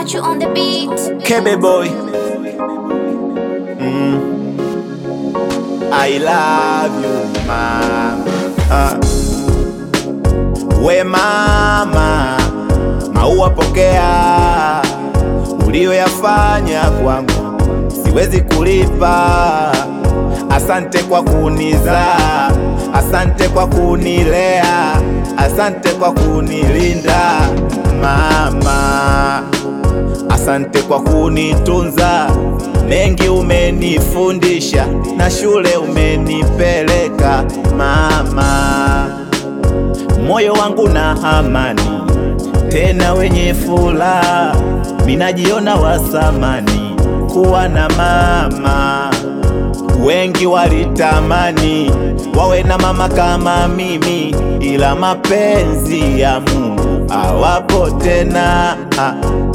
Got you on the beat. Kebe boy. Mm. I love you mama. Ah. We mama, maua pokea, ulioyafanya kwangu siwezi kulipa. Asante kwa kunizaa, asante kwa kunilea, asante kwa kunilinda mama. Asante kwa kunitunza, mengi umenifundisha, na shule umenipeleka mama. Moyo wangu na amani, tena wenye furaha, minajiona wasamani kuwa na mama. Wengi walitamani wawe na mama kama mimi, ila mapenzi ya Mungu hawapo tena. Ah,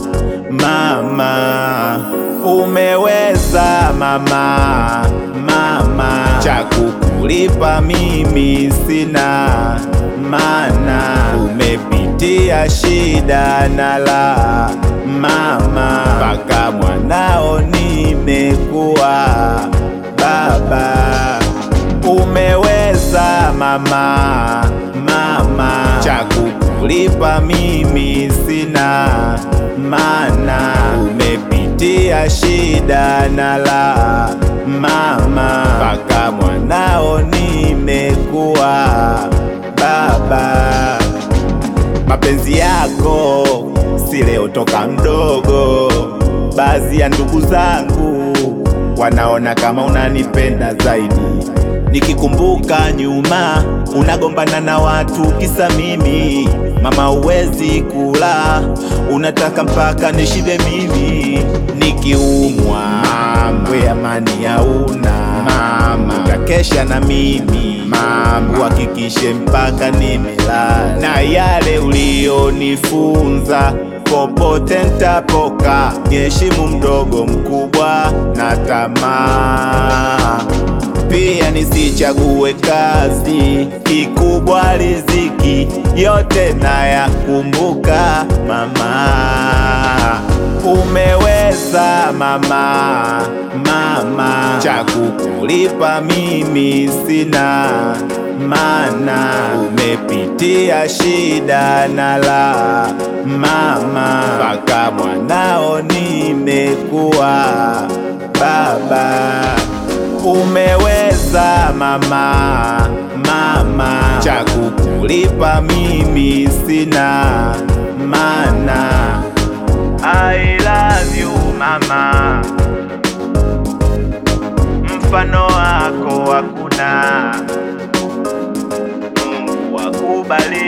Mama, umeweza mama, mama, cha kukulipa mimi sina, mana umepitia shida na la mama, mpaka mwanao nimekuwa baba. Umeweza mama, mama, cha kukulipa mimi sina, mana umepitia shida na la mama, mpaka mwanao nimekuwa baba. Mapenzi yako si leo toka mdogo, baadhi ya ndugu zangu wanaona kama unanipenda zaidi. Nikikumbuka nyuma, unagombana na watu kisa mimi. Mama, uwezi kula, unataka mpaka nishibe mimi. Nikiumwa we amani hauna mama, utakesha na mimi mama, uhakikishe mpaka nimelala, na yale ulionifunza popote ntapoka, niheshimu mdogo mkubwa na tamaa pia nisichague kazi, kikubwa riziki, yote nayakumbuka mama. Umeweza mama, mama, cha kukulipa mimi sina, mana umepitia shida na la mama, mpaka mwanao nimekuwa baba. Umeweza mama, mama, cha kukulipa mimi sina, mana I love you mama, mfano wako hakuna. Mungu akubariki.